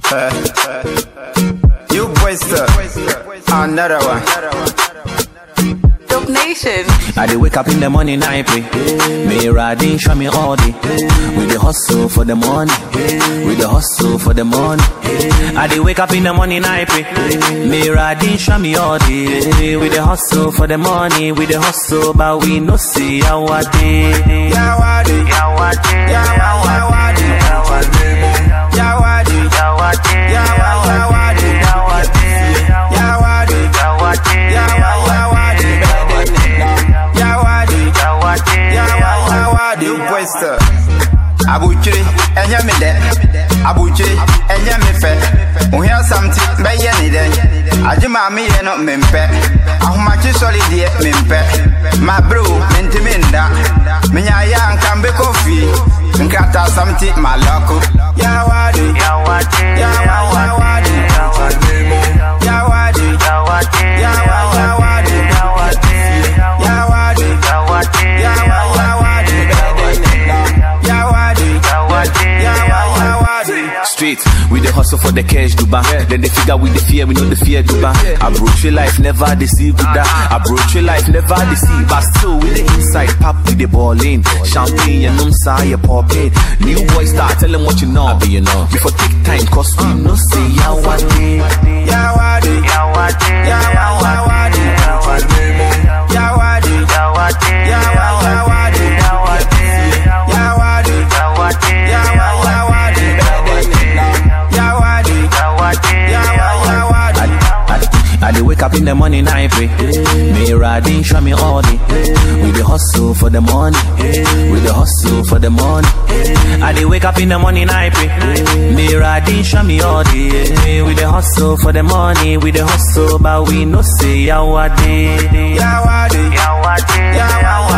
you wasted. Another one. Dope Nation. I dey wake up in the morning, I pray. May Radin show me all day. We dey hustle for the money. We dey hustle for the money. I dey wake up in the morning, I pray. May Radin show me all day. We dey hustle for the money. We dey hustle, but we no see our day. Yawadi. Yawade, Yawadi. Yawade, Yawadi. Yawade, Yawadi. Yawade, Yawadi. Yawade, Yawadi. Yawade, Yawadi. You wasted. Abuchiri, enye mi de. Abuchiri, enye mi fe. Ohia samti, beye ni de. Aji maami ye no mimpe. Ahumachi soli die mimpe. Ma bro, minti minda. Minya ya nkambe kofi. Nkata samti maloko. Yawadi. Yawade, Yawadi. Yawadi. Yawadi. Yawadi. Yawadi. Yawadi. Yawadi. Street, we the hustle for the cash, Duba. Then they figure we the fear, we know the fear, Duba. Approach your life, never deceive, Duda. Approach your life, never deceive. But still, with the inside, pop with the ball in. Champagne, and um, say, pop it. New boy start, tell them what you know. Be you know. Before take time, cause we no say, Yawade. Yawadi. Yawade, Yawadi. Yawadi. Yawadi. Yawadi. Yawadi. Yawadi. I dey wake up in the morning, I pray. May Radin show me all day. We dey hustle for the money. We dey hustle for the money. I dey wake up in the morning, I pray. May Radin show me all day. We dey hustle for the money. We dey hustle, but we no say our day. Yawadi. Yawade, Yawadi.